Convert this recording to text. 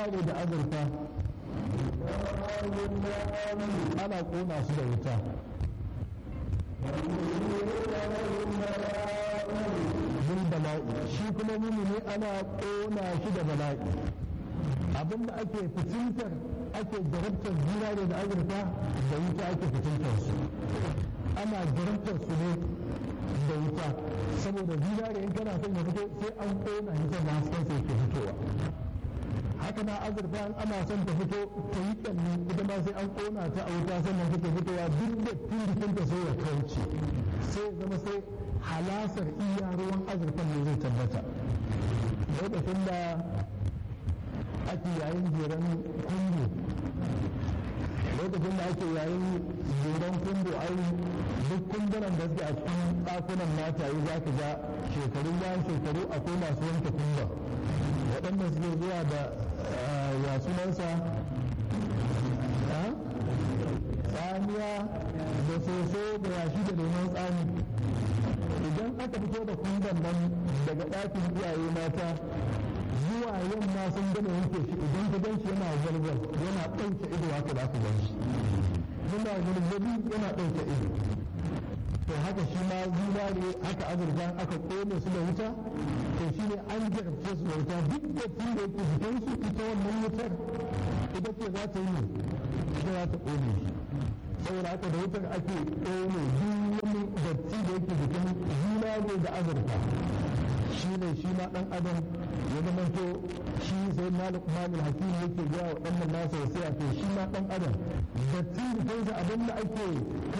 zinare da azurfa ana ƙona su da wuta bil bala'i shi kuma mumini ana ƙona shi da bala'i abinda ake fitintar ake jarabtar zinare da azurfa da wuta ake fitintar su ana jarabtar su ne da wuta saboda zinare in kana son ya fito sai an ƙona shi sannan hasken sai ke fitowa haka na azurfa ana son ta fito ta yi kyalli ita ma sai an ƙona ta a wuta sannan take fitowa duk da jikinta sai ya kauce sai zama sai halasar iya ruwan azurfan ne zai tabbata lokacin da ake yayin jeren kundu lokacin da ake yayin jeren kundu ai duk kundunan da suke a cikin ɗakunan mataye za ka ga shekaru bayan shekaru akwai masu wanke kunda waɗanda suke zuwa da ya sunansa tsamiya da soso da yashi da lemon tsami idan aka fito da kundan nan daga ɗakin iyaye mata zuwa yamma sun gama yanke shi idan ka ganshi yana walwal yana ɗauke ido haka da aka ganshi yana walwali yana ɗauke ido to haka shi ma zinare haka azurfa aka kone su da wuta to shi ne an jarabce su da wuta duk da tun da yake fitan su ita wannan wutar ita ce za ta yi ne ita za ta kone shi saboda haka da wutar ake kone duk wani datti da yake jikin zinare da azurfa shi ne shi ma ɗan adam ya zamanto shi sai malik malil hakim yake gaya wa ɗan nasa ya sai a to shi ma ɗan adam datti jikinsa abin da ake